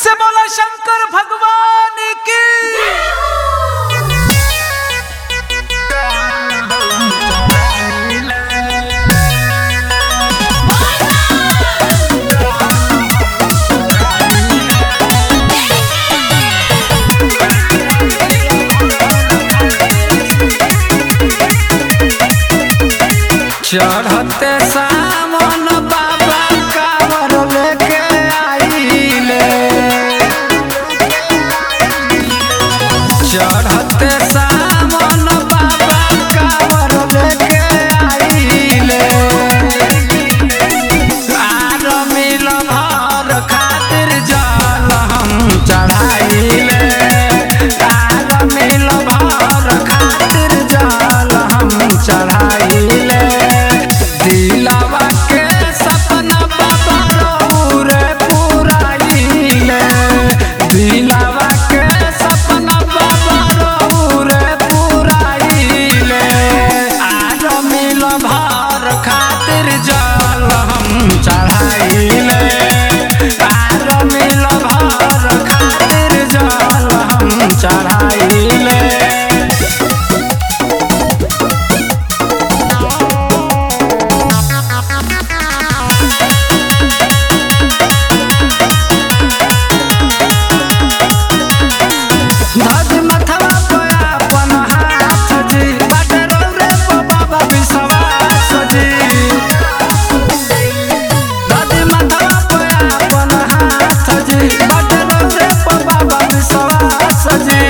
से बोला शंकर भगवान की चढ़ते सावन बाबा कावर लेके आइले चढ़ते सावन बाबा कावर लेके आइले आर मिल भर खातिर जल हम चढ़ाइले आर मिल भर खातिर जल हम चढ़ाइले दिलावा के सपना बाबा रौरे पुराइले दिलावा के सपना बाबा रौरे पुराइले आज मिल भर खातिर जल हम चढ़ाइले आज मिल भर खातिर जल हम चढ़ाइले धज मथवा पे अपन हाथ जी बाटे रौरे पे बाबा विश्वास जी धज मथवा पे अपन हाथ जी बाटे रौरे पे बाबा विश्वास जी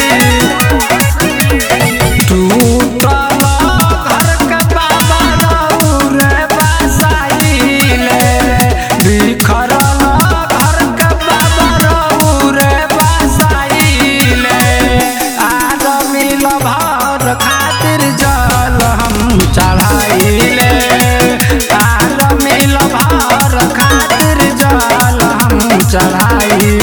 टूटल घर के बाबा रौरे बसाइले बिखरल घर के बाबा रौरे बसाइले आर मिल भर खातिर जल हम चढ़ाइले आर मिल भर खातिर जल हम चढ़ाइले